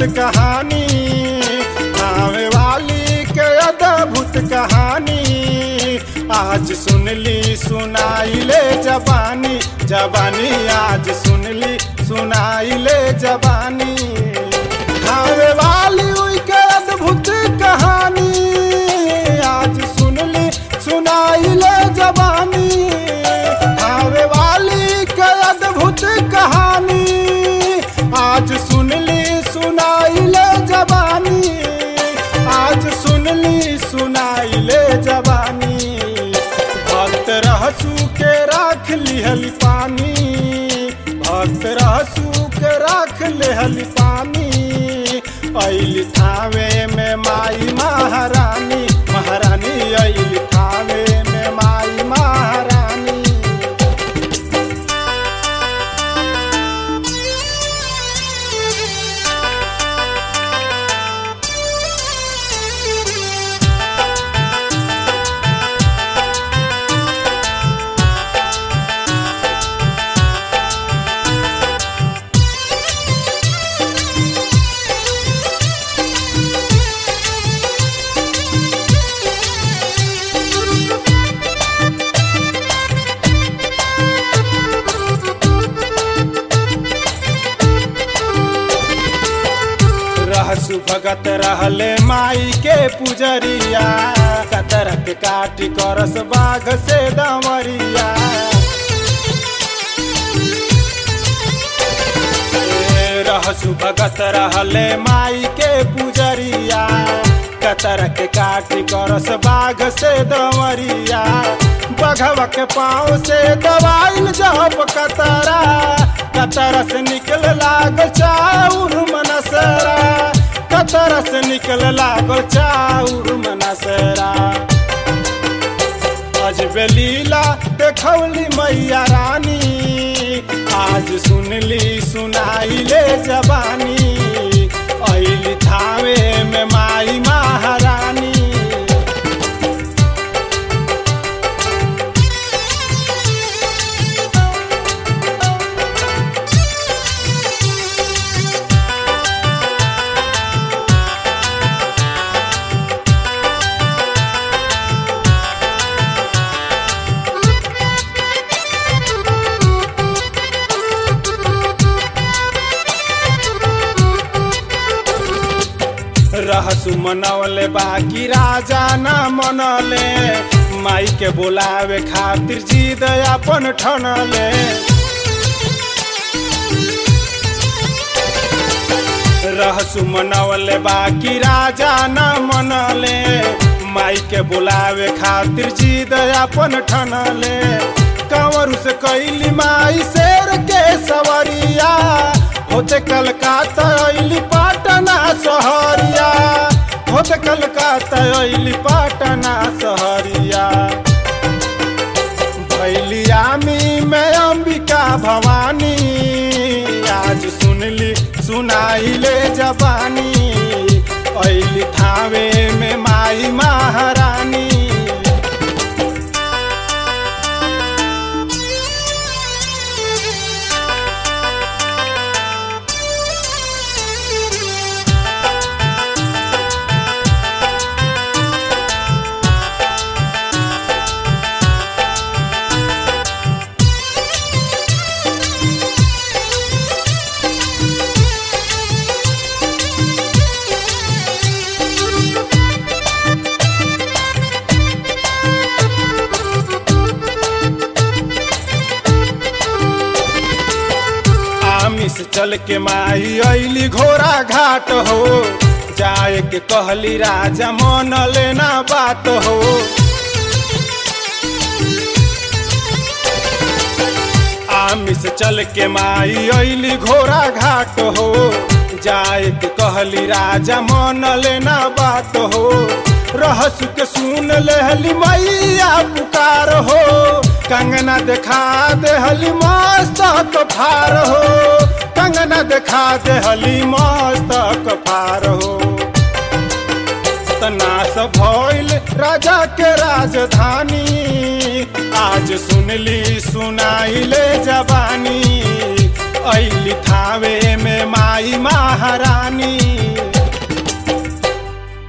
कहानी आवे वाली के अद्भुत कहानी आज सुनली सुनाई ले जबानी जबानी आज सुनली सुनाई ले जबानी आवे वाली उई के अद्भुत कहानी आज सुनली सुनाई ले जबानी आवे वाली के अद्भुत कहानी आज सुनली सुनाई ले जबानी आज सुनली सुनाई ले जबानी भक्त रहसू के राख लिहल पानी भक्त रहसू के राख लिहल पानी ऐल थावे में माई महारानी महारानी ऐल थावे में माई महारानी रहसु भगत रहले माई के पुजरिया कतर के काटी करस बाघ से दमरिया ए, रहसु भगत रहले माई के पुजरिया कतर के काटी करस बाघ से दमरिया बघवा के पाँव से दवाइल जब कतरा कतरा से निकल लागल चाउर मनसरा कतरा से निकल लागल चाउर मनसरा अजबे लीला देखौली मैया रानी आज सुनली सुनाई ले जबानी ऐली थावे में माई महारानी रहसु मनवले बाकी राजा न मनले माई के बोलावे खातिर जिद अपन ठनले रहसु मनवले बाकी राजा न मनले माई के बोलावे खातिर जिद अपन ठनले कंवरू से कैली माई शेर के सवरिया होते कलकाता अइली पाटना सहरिया होते कलकाता अइली पाटना सहरिया भैलिया में मैं अंबिका भवानी आज सुनली सुनाई ले जबानी अइली थावे में माई महारानी आमिस चल के माई अइली घोड़ा घाट हो जाए के कहली राजा मन लेना बात हो आमिस चल के माई अइली घोड़ा घाट हो जाए के कहली राजा मन लेना बात हो रहसु के सुन लेहली मैया पुकार हो कंगना देखा देहली मस्तक फार हो कंगना देखा देहली मस्तक फार हो नाश भइल राजा के राजधानी आज सुनली सुनाइले जबानी ऐली थावे में माई महारानी